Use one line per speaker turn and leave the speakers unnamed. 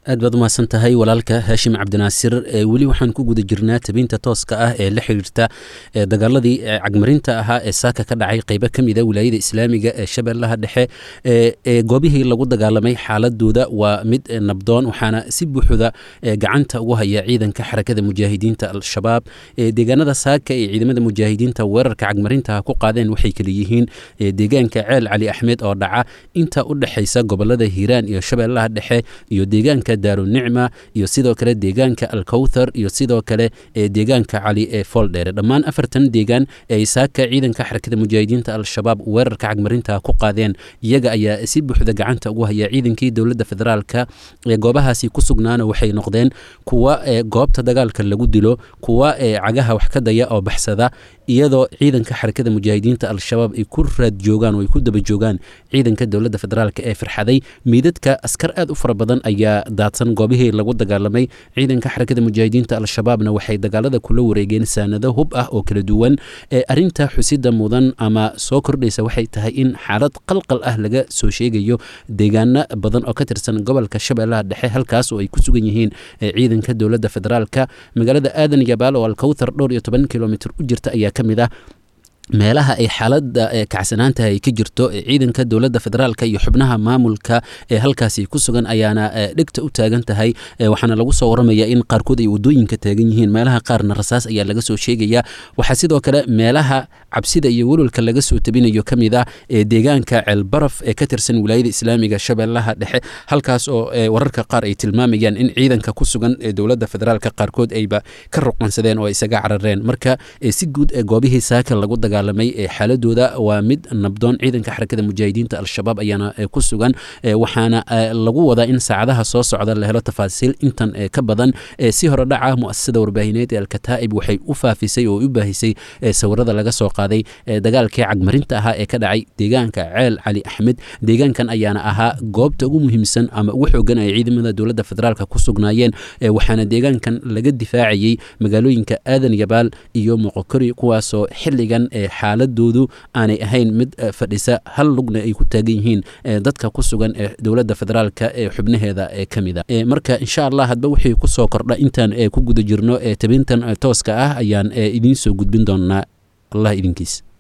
aad baad umahadsan tahay walaalka haashim cabdinaasir weli waxaan ku guda jirnaa tabinta tooska ah ee la xiriirta dagaaladii cagmarinta ahaa ee saaka ka dhacay qeybo ka mida wilaayada islaamiga ee shabeellaha dhexe ee goobihii lagu dagaalamay xaaladooda waa mid nabdoon waxaana si buuxda gacanta ugu haya ciidanka xarakada mujaahidiinta al-shabaab deegaanada saaka ee ciidamada mujaahidiinta weerarka cagmarinta ku qaadeen waxay kala yihiin deegaanka ceel cali axmed oo dhaca inta u dhexaysa gobolada hiiraan iyo shabeellaha dhexe iyo deegaanka daarunicma iyo sidoo kale deegaanka alkowthar iyo sidoo kale deegaanka cali ee fooldheere dhammaan afartan deegaan ee saaka ciidanka xarakada mujaahidiinta al-shabaab weerarka cagmarinta ku qaadeen iyaga ayaa si buuxda gacanta ugu haya ciidankii dowladda federaalka ee goobahaasi ku sugnaana waxay noqdeen kuwa goobta dagaalka lagu dilo kuwa cagaha wax ka daya oo baxsada iyadoo ciidanka xarakada mujaahidiinta al-shabaab ay ku raad joogaan oo ay ku daba joogaan ciidanka dowladda federaalk ee firxaday miidadka askar aad u fara badan ayaa daadsan goobihii lagu dagaalamay ciidanka xarakada mujaahidiinta al-shabaabna waxay dagaalada kula wareegeen saanado hub ah oo kala duwan ee arinta xusida mudan ama soo kordhaysa waxay tahay in xaalad qalqal ah laga soo sheegayo deegaano badan oo ka tirsan gobolka shabeellaha dhexe halkaas oo ay ku sugan yihiin ciidanka dowladda federaalka magaalada aadan yabaal oo alkowthar dhowr iyo toban kilomitr u jirta ayaa ka mid ah meelaha ay xaalada kacsanaanta ay ka jirto ciidanka dowladda federaalka iyo xubnaha maamulka ee halkaasi ku sugan ayaana dhegta u taagan tahay waxaana lagu soo waramaya in qaarkood ay wadooyinka taagan yihiin meelaha qaarna rasaas ayaa laga soo sheegaya waxaa sidoo kale meelaha cabsida iyo welwalka laga soo tabinayo ka mid ah ee deegaanka ceelbaraf ee ka tirsan wilaayada islaamiga shabeellaha dhexe halkaas oo wararka qaar ay tilmaamayaan in ciidanka ku sugan ee dowladda federaalka qaarkood ayba ka ruqansadeen oo isaga carareen marka si guud goobihii saaka lagu daga ee xaaladooda waa mid nabdoon ciidanka xarakada mujaahidiinta al-shabaab ayaana ku sugan waxaana lagu wadaa in saacadaha soo socda la helo tafaasiil intan ka badan si hore dhaca muasasada warbaahineed ee alkataa'ib waxay u faafisay oo u baahisay sawirada laga soo qaaday dagaalkii cagmarinta ahaa ee ka dhacay deegaanka ceel cali axmed deegaankan ayaana ahaa goobta ugu muhiimsan ama ugu xoogan ay ciidamada dowladda federaalk ku sugnaayeen waxaana deegaankan laga difaacayey magaalooyinka aadan yabaal iyo moqokori kuwaasoo xiligan xaaladoodu aanay ahayn mid fadhisa hal lugna ay ku taagan yihiin dadka ku sugan ee dowladda federaalka ee xubnaheeda ee ka mid a marka insha allah hadba wixii ku soo kordha intaan ku guda jirno tabintan tooska ah ayaan idiin soo gudbin doonaa allah idinkiis